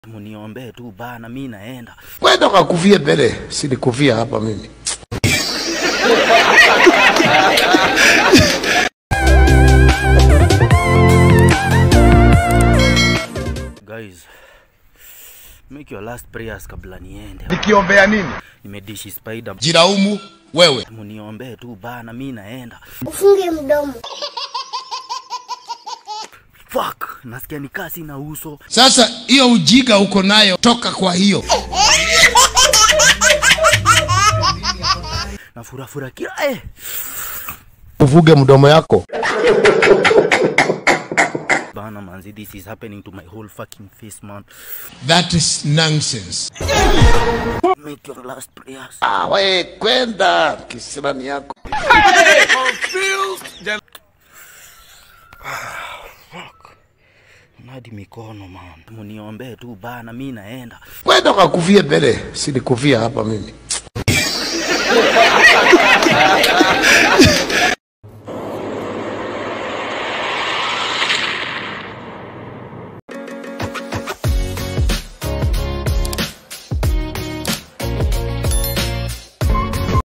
Muniombee tu bana, mi naenda. Kwenda ukakufie mbele, sinikufia hapa mimi. Guys, make your last prayers kabla niende. Nikiombea nini? Nimedishi spider. Jiraumu wewe. Muniombee tu bana, mi naenda. Ufunge mdomo. Fuck, nasikia nikaa sina uso. Sasa hiyo ujiga uko nayo, toka kwa hiyo. Na furafura kila eh. Uvuge mdomo yako. Bana manzi, this is happening to my whole fucking face man. That is nonsense. Make your last prayers. Ah, we kwenda kisirani yako. Fuck. Nadi mikono man. Muniombee tu bana, mi naenda. Kwenda ukakufie mbele, sinikufia hapa mimi.